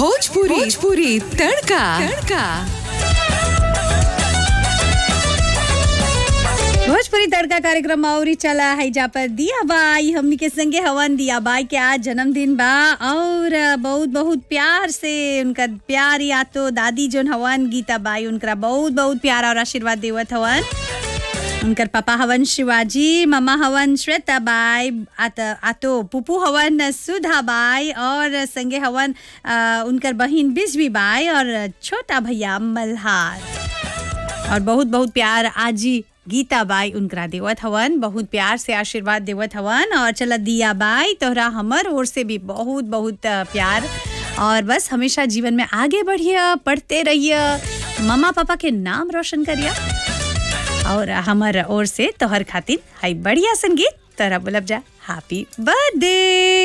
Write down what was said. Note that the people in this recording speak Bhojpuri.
भोजपुरी भोजपुरी तड़का तड़का भोजपुरी तड़का कार्यक्रम और चला है जा पर दिया बाई हमनी के संगे हवन दिया बाई के आज जन्मदिन बा और बहुत बहुत प्यार से उनका प्यार या तो दादी जोन हवन गीता बाई उनका बहुत बहुत प्यार और आशीर्वाद देवत हवन उनकर पापा हवन शिवाजी मम्मा हवन श्वेता बाई आत आतो पुपू हवन सुधा बाई और संगे हवन अ, उनकर बहिन बिजवी बाई और छोटा भैया मल्हार और बहुत बहुत प्यार आजी गीता बाई उनकरा देवत हवन बहुत प्यार से आशीर्वाद देवत हवन और चला दिया बाई तोहरा हमर ओर से भी बहुत बहुत अ, प्यार और बस हमेशा जीवन में आगे बढ़िए पढ़ते रहिए मम्मा पापा के नाम रोशन करिए और हमर ओर से तोहर खातिर हाई बढ़िया संगीत तोरा बोलब जा हैप्पी बर्थडे